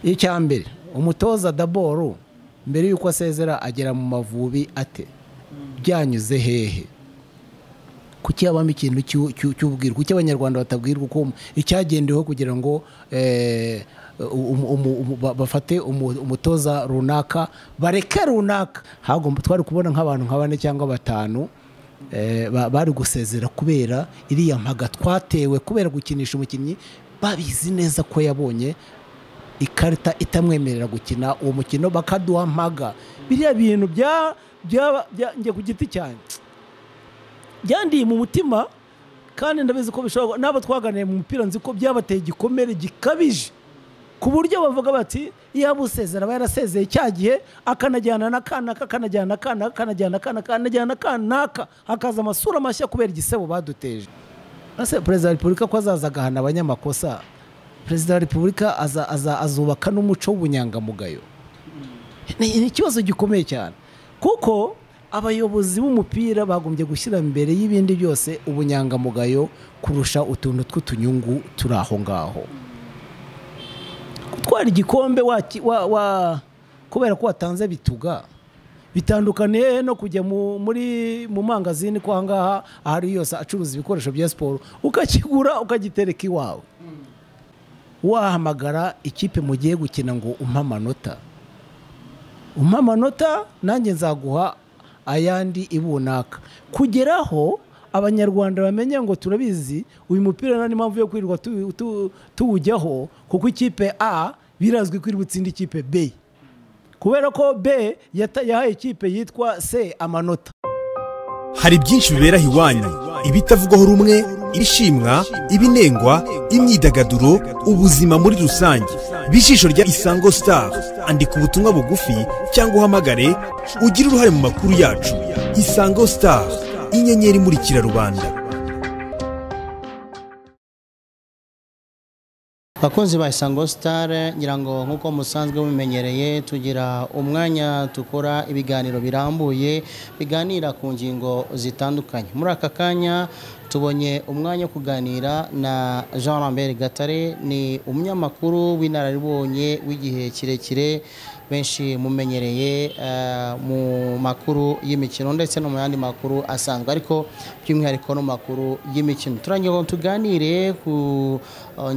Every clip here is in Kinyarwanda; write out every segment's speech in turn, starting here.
icya mbere umutoza daboru mbere y'uko asezera agera mu mavubi ate byanyuze hehe kuki habamo ikintu cy'ubwirwa kuki abanyarwanda batabwirwa uko icyagendeweho kugira ngo bafate umutoza runaka bareke runaka hagomba twari kubona nk'abantu nka bane cyangwa batanu bari gusezera kubera iriya mpaga twatewe kubera gukinisha umukinnyi babizi neza ko yabonye ikarita itamwemerera gukina uwo mukino bakaduha mpaga biriya bintu njya ku giti cyane byandiye mu mutima kandi ndabizi ko bishobora n'abo twaganiriye mu mupira nzi ko byabateye igikomere gikabije ku buryo bavuga bati yaba usezera aba yarasezeye cya gihe akanajyana na kanaka akanajyana kanaka akanajyana kanaka akanajyana kanaka hakaza amasura mashya kubera igisebo baduteje perezida wa repubulika ko azaza agahana abanyamakosa perezida wa repubulika azubaka n'umuco w'ubunyangamugayo ni ikibazo gikomeye cyane kuko abayobozi b'umupira bagombye gushyira mbere y'ibindi byose ubunyangamugayo kurusha utuntu tw'utunyungu turi aho ngaho gutwara igikombe kubera ko watanze bituga bitandukaniye no kujya muri mu mangazini ko ahangaha aho ari yose acuruza ibikoresho bya siporo ukakigura ukagitereka iwawe wahamagara ikipe mugiye gukina ngo umpe amanota umpe amanota nanjye nzaguha ayandi ibunaka kugeraho abanyarwanda bamenya ngo turabizi uyu mupira nta n'impamvu yo kwirirwa tuwujyaho kuko ikipe a birazwi kwirirwa utsinda ikipe b kubera ko b yahaye ikipe yitwa c amanota hari byinshi bibera iwanyu ibitavugwaho rumwe ibishimwa ibinengwa imyidagaduro ubuzima muri rusange bijisho rya isango star andika ubutumwa bugufi cyangwa uhamagare ugire uruhare mu makuru yacu isango star inyenyeri imurikira rubanda bakunzi ba isango star ngira ngo nk'uko musanzwe mumenyereye tugira umwanya dukora ibiganiro birambuye biganira ku ngingo zitandukanye muri aka kanya tubonye umwanya wo kuganira na jean lambert gatare ni umunyamakuru w'inararibonye w'igihe kirekire benshi mumenyereye mu makuru y'imikino ndetse no mu yandi makuru asanzwe ariko by'umwihariko no mu makuru y'imikino turangira ngo tuganire ku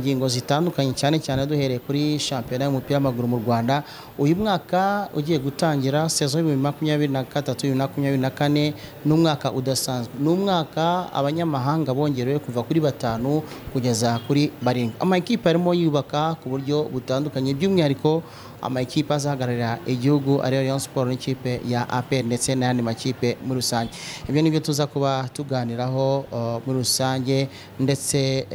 ngingo zitandukanye cyane cyane duhereye kuri shampiyona y'umupira w'amaguru mu rwanda uyu mwaka ugiye gutangira sezo y'ibihumbi makumyabiri na gatatu bibiri makumyabiri na kane ni umwaka udasanzwe ni umwaka abanyamahanga amahanga bongerewe kuva kuri batanu kugeza kuri barindwi amakipe arimo yubaka ku buryo butandukanye by'umwihariko amakipe azahagararira igihugu ariyo Rayon Sport n'ikipe ya APR ndetse n'ayandi makipe muri rusange ibyo ni byo tuza kuba tuganiraho muri rusange ndetse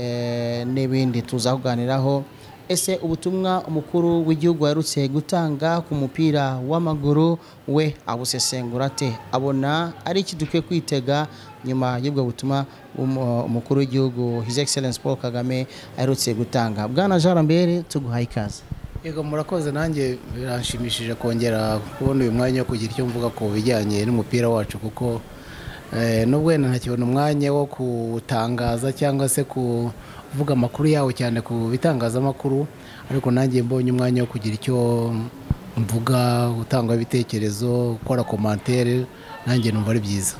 n'ibindi tuza kuganiraho ese ubutumwa umukuru w'igihugu yarutse gutanga ku mupira w'amaguru we abusesengura ate abona ari iki dukwiye kwitega nyuma y'ubwo butumwa umukuru w'igihugu His Excellence Paul Kagame aherutse gutanga bwana Jean Lambert tuguhaye ikaze yego murakoze nanjye biranshimishije kongera kubona uyu mwanya wo kugira icyo mvuga ku bijyanye n'umupira wacu kuko nubwo wenda ntakibona umwanya wo kutangaza cyangwa se kuvuga amakuru yawo cyane ku bitangazamakuru ariko nanjye mbonye umwanya wo kugira icyo mvuga gutanga ibitekerezo gukora komantere nanjye numva ari byiza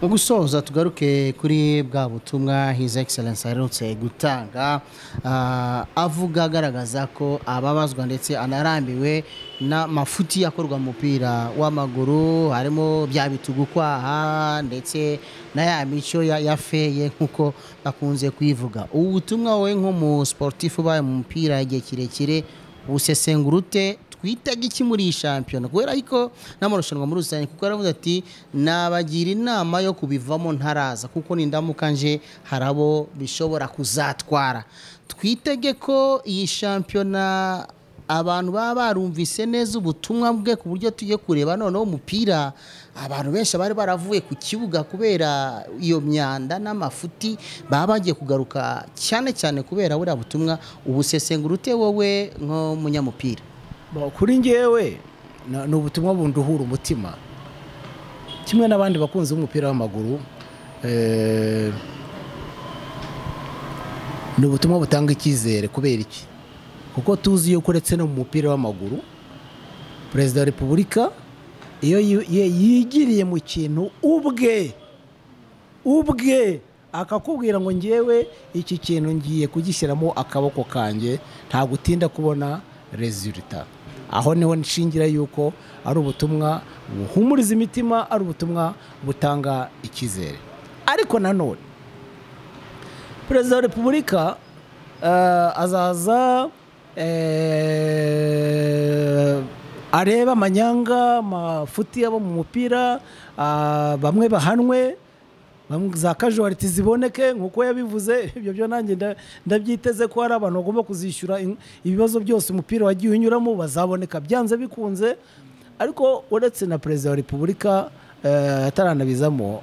mu gusoza tugaruke kuri bwa butumwa His Excellence aherutse gutanga avuga agaragaza ko ababazwa ndetse anarambiwe n'amafuti akorwa mu mupira w'amaguru harimo bya bitugu kwaha ndetse na ya mico ya feye nk'uko bakunze kuyivuga ubu butumwa wowe nk'umu siporutifu ubaye mu mupira igihe kirekire busesengurute twitega iki muri iyi shampiyona kubera ko n'amarushanwa muri rusange kuko aravuga ati nabagira inama yo kubivamo ntaraza kuko n'indamuka nje hari abo bishobora kuzatwara twitege ko iyi shampiyona abantu baba barumvise neza ubutumwa bwe ku buryo tujye kureba noneho umupira abantu benshi bari baravuye ku kibuga kubera iyo myanda n'amafuti baba bagiye kugaruka cyane cyane kubera buriya butumwa ubusesengurute wowe nk'umunyamupira kuri ngewe ni ubutumwa bundi uhura umutima kimwe n'abandi bakunzi b'umupira w'amaguru ni ubutumwa butanga icyizere kubera iki kuko tuzi yuko uretse no mu mupira w'amaguru perezida wa repubulika iyo yi- ye- yigiriye mu kintu ubwe ubwe akakubwira ngo ngewe iki kintu ngiye kugishyiramo akaboko kanjye nta gutinda kubona resulita aho niho nshingira yuko ari ubutumwa buhumuriza imitima ari ubutumwa butanga icyizere ariko nanone perezida wa repubulika eh, azaza eh, arebe amanyanga amafuti abo mu mupira ah, bamwe bahanwe bamwe- za kajuwariti ziboneke nk'uko yabivuze ibyo byo nanjye nda- ndabyiteze ko hari abantu bagomba kuzishyura in- ibibazo byose umupira wagiye unyuramo bazaboneka byanze bikunze ariko uretse na perezida wa repubulika eh, ataranabizamo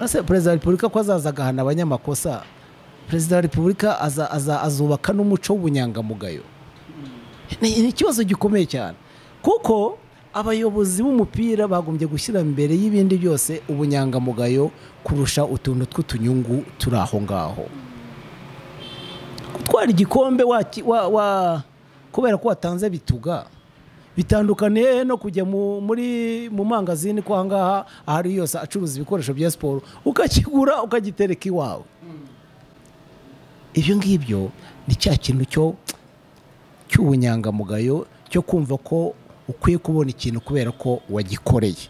ese perezida wa repubulika ko azaza agahana abanyamakosa perezida wa repubulika aza- aza- azubaka n'umuco w'ubunyangamugayo ni ni ikibazo gikomeye cyane kuko abayobozi b'umupira bagombye gushyira mbere y'ibindi byose ubunyangamugayo kurusha utuntu tw'utunyungu turi aho ngaho gutwara igikombe waki- wa- wa- kubera ko watanze bituga bitandukaniye no kujya mu- muri mu mangazini ko ahangaha ahari yose acuruza ibikoresho bya siporo ukakigura ukagitereka iwawe ibyo ngibyo ni cya kintu cyo cy'ubunyangamugayo cyo kumva ko ukwiye kubona ikintu kubera ko wagikoreye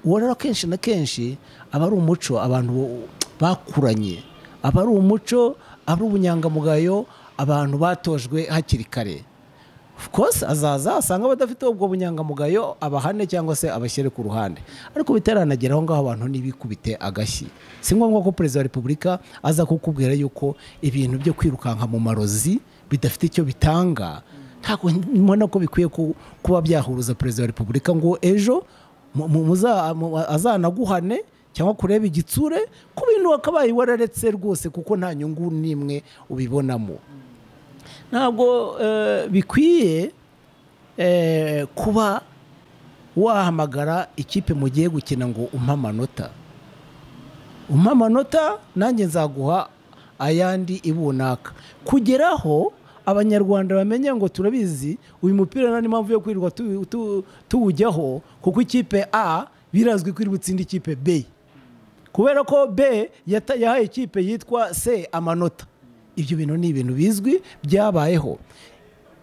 uwo rero kenshi na kenshi aba ari umuco abantu bo- bakuranye aba ari umuco ari ubunyangamugayo abantu batojwe hakiri kare of course azaza asanga badafite ubwo bunyangamugayo abahane cyangwa se abashyire ku ruhande ariko bitaranagera aho ngaho abantu ntibikubite agashyi si ngombwa ko perezida wa repubulika aza kukubwira yuko ibintu byo kwirukanka mu marozi bidafite icyo bitanga ntabwo mbona ko bikwiye ku- kuba byahuruza perezida wa repubulika ngo ejo mu- mu- muza- mu- azanaguhane cyangwa kureba igitsure ku bintu wakabaye wararetse rwose kuko nta nyungu n'imwe ubibonamo ntabwo eh, bikwiye eh, kuba wahamagara ikipe mugiye gukina ngo umpe amanota umpe amanota nanjye nzaguha ayandi ibunaka kugeraho abanyarwanda bamenye ngo turabizi uyu mupira nta n'impamvu yo kwirirwa tu- tu- tuwujyaho kuko ikipe a birazwi ko iri butsinda ikipe b kubera ko b yata- yahaye ikipe yitwa c amanota ibyo bintu ni ibintu bizwi byabayeho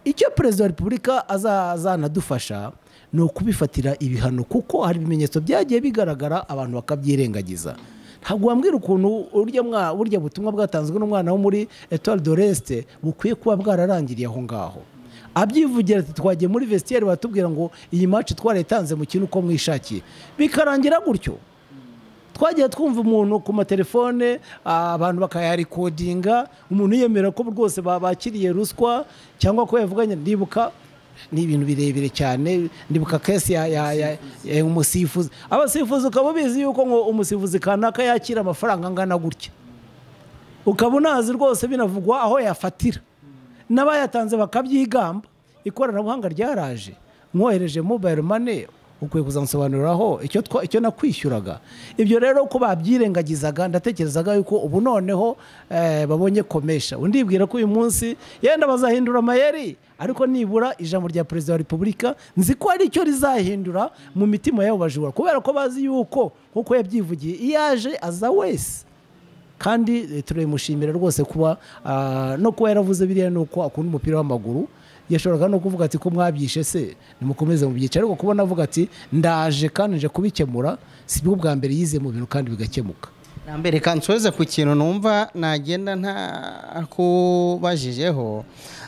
icyo perezida wa repubulika aza- azanadufasha ni ukubifatira ibihano kuko hari ibimenyetso byagiye bigaragara abantu bakabyirengagiza ntabwo wambwira ukuntu urya mwa- burya butumwa bwatanzwe n'umwana wo muri etoile de resite bukwiye kuba bwararangiriye aho ngaho abyivugira ati twagiye muri vestiaire batubwira ngo iyi maci twarayitanze mu kintu uko mwishakiye bikarangira gutyo twagiye twumva umuntu ku matelefone ah, abantu bakayarekodinga umuntu yemera ko rwose ba- bakiriye ruswa cyangwa ko yavuganye ndibuka ni ibintu birebire cyane ndibuka kesi ya ya- ya- ya umusifuzi abasifuzi ukaba ubizi yuko ngo umusifuzi kanaka yakira amafaranga angana gutya ukaba unazi rwose binavugwa aho yafatira n'abayatanze bakabyigamba ikoranabuhanga ryaraje mwohereje mobile money ukwiye kuzansobanuriraho icyo twa- icyo nakwishyuraga ibyo rero ko babyirengagizaga ndatekerezaga yuko ubu noneho eh, babonye komesha undibwira ko uyu munsi yenda bazahindura amayeri ariko nibura ijambo rya perezida wa repubulika nzi ko hari icyo rizahindura mu mitima y'abo bajura kubera ko bazi yuko nk'uko yabyivugiye iyo aje aza wese kandi eh, turabimushimira rwose kuba ah, no kuba yaravuze biriya nuko akunda umupira w'amaguru yashoboraga no kuvuga ati ko mwabyishe se nimukomeze mu byiciro ariko kubona avuga ati ndaje kandi nje kubikemura si bwo bwa mbere yize mu bintu kandi bigakemuka mbere nsoze ku kintu numva nagenda ntakubajijeho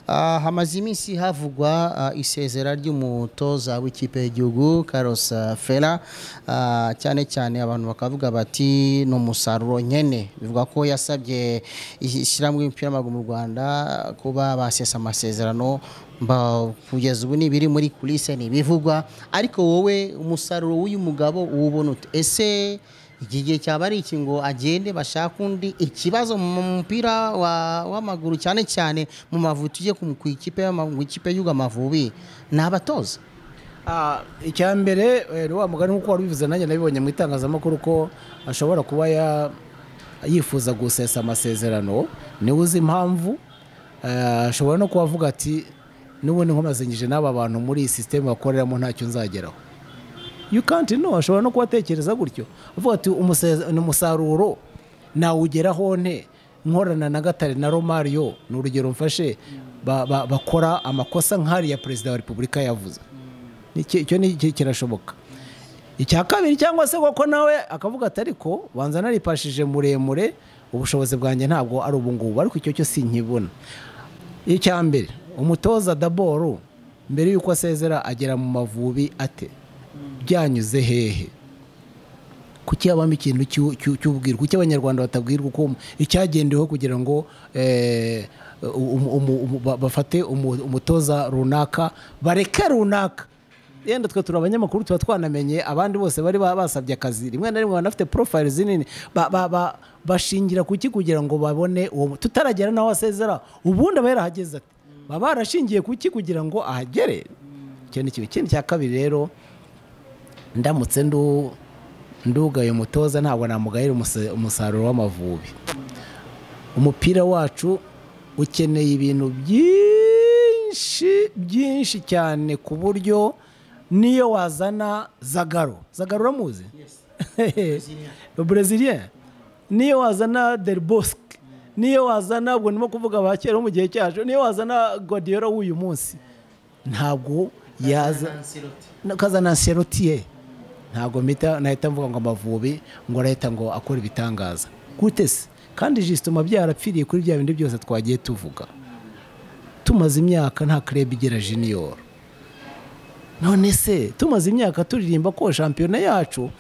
Ah, hamaze iminsi havugwa ah, isezera ry'umutoza w'ikipe y'igihugu Carlos Fela Ah, cyane cyane abantu bakavuga bati ni umusaruro nyene bivuga ko yasabye ishyirahamwe ry'umupira w'amaguru mu Rwanda kuba basesa amasezerano mba kugeza ubu ni ibiri muri kulise ntibivugwa ariko wowe umusaruro w'uyu mugabo uwubona ute ese iki gihe cyaba ari iki ngo agende bashake undi ikibazo mu mupira wa- w'amaguru cyane cyane mu mavubi tujye ku ku ikipe y'ama- ku ikipe y'uga amavubi ni abatoza Ah, icya mbere eh, ni wa mugani nk'uko wari ubivuze nanjye nabibonye mu itangazamakuru ko ashobora kuba ya- yifuza gusesa amasezerano niwe uzi impamvu Eh, ashobora no kuba avuga ati n'ubundi nkomazanyije n'aba bantu muri iyi sisiteme bakoreramo ntacyo nzageraho you can't know ashobora no kuba atekereza gutyo avuga ati "Umuseza- ni umusaruro nawugeraho nte nkorana na gatare na romario ni urugero mfashe ba- ba- bakora amakosa nk'ariya perezida wa repubulika yavuze Iki- icyo ni iki- kirashoboka icya kabiri cyangwa se koko nawe akavuga ati ariko banza naripashije muremure ubushobozi bwanjye ntabwo ari ubungubu ariko icyo cyo sinkibona icya mbere umutoza daboro mbere y'uko asezera agera mu mavubi ate byanyuze hehe kuki habamo ikintu cy'u- cy'u- cy'ubwiru kuki abanyarwanda batabwirwa uko icyagendeweho kugira ngo eh, umu- umu- umu- ba- bafate umu- umutoza runaka bareke runaka yenda twe turi abanyamakuru tuba twanamenye abandi bose bari ba- basabye akazi rimwe na rimwe banafite porofayili zinini ba- ba- ba- bashingira kuki kugira ngo babone uwo tutaragera n'aho asezera ubundi aba yarahageze ati baba barashingiye kuki kugira ngo ahagere icyo ni kimwe ikindi cya kabiri rero ndamutse ndu ndugaye umutoza ntabwo namugayira umuse- umusaruro w'amavubi umupira wacu ukeneye ibintu byinshi byinshi cyane ku buryo niyo wazana zagaro zagaro uramuzi brezilien niyo wazana del bosque niyo wazana ubwo ndimo kuvuga ba kera bo mu gihe cyacu niyo wazana godiyora w'uyu munsi ntabwo yaza kazana anserotiye ntabwo mpita nahita mvuga ngo amavubi ngo arahita ngo akora ibitangaza gute se kandi jisitoma byarapfiriye kuri bya bindi byose twagiye tuvuga tumaze imyaka nta kreb igera junior none se tumaze imyaka turirimba ko shampiyona yacu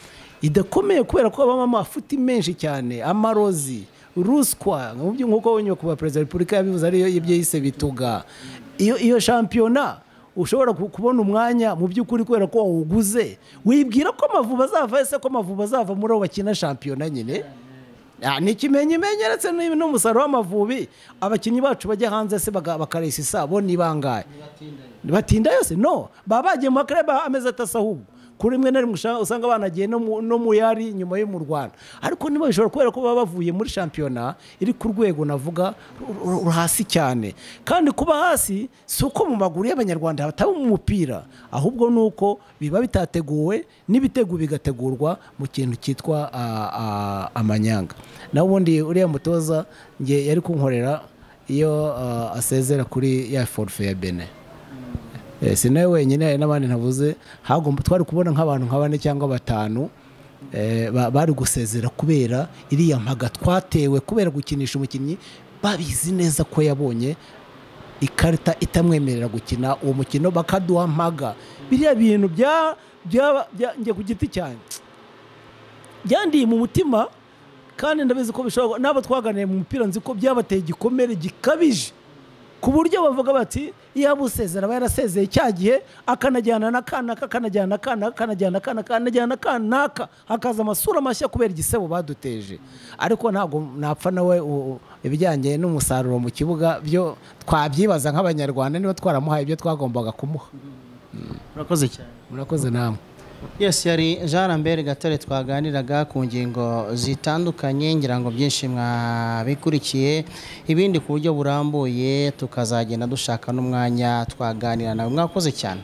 idakomeye kubera ko habamo amafuti menshi cyane amarozi ruswa mu byo- nk'uko nyakubahwa perezida wa repubulika yabivuze ariyo ibyo yise bituga iyo iyo shampiyona ushobora ku- kubona umwanya mu by'ukuri kubera ko wawuguze wibwira ko amavuba azava ese ko amavuba azava muri abo bakina shampiyona nyine Ah, ni ikimenyimenyi uretse n'uyu- n'umusaruro w'amavubi abakinnyi bacu bajya hanze se baga- bakaresa isabo ni bangahe batinda yose no baba bagiye mu makareba amezi atasa ahubwo kuri rimwe na rimwe usha- usanga banagiye no mu- no mu yari nyuma yo mu rwanda ariko niba bishobora kubera ko baba bavuye muri shampiyona iri ku rwego navuga ru- ru- ru- hasi cyane kandi kuba hasi si uko mu maguru y'abanyarwanda hataba mu mupira ahubwo ni uko biba bitateguwe n'ibitego bigategurwa mu kintu cyitwa ah, ah, amanyanga nawe ubundi uriya mutoza nge yari kunkorera iyo ah, asezera kuri ya forufe ya bene Eh, si nawe wenyine hari n'abandi ntavuze hagomba twari kubona nk'abantu nka bane cyangwa batanu eh, ba- bari gusezera kubera iriya mpaga twatewe kubera gukinisha umukinnyi babizi neza ko yabonye ikarita itamwemerera gukina uwo mukino bakaduha mpaga biriya bintu bya bya- bya- njye ku giti cyanjye byandiye mu mutima kandi ndabizi ko bishobora n'abo twaganiriye mu mupira nzi ko byabateye igikomere gikabije ku buryo bavuga bati yaba usezera aba yarasezeye cya gihe akanajyana na kanaka akanajyana kanaka akanajyana kanaka akanajyana kanaka hakaza amasura mashya kubera igisebo baduteje ariko ntabwo napfa nawe u- u- ibijyanye n'umusaruro mu kibuga byo twabyibaza nk'abanyarwanda niba twaramuhaye ibyo twagombaga kumuha murakoze cyane murakoze namwe yes yari jean lambert gatare twaganiraga ku ngingo zitandukanye ngira ngo byinshi mwabikurikiye ibindi ku buryo burambuye tukazagenda dushaka n'umwanya twaganira nawe mwakoze cyane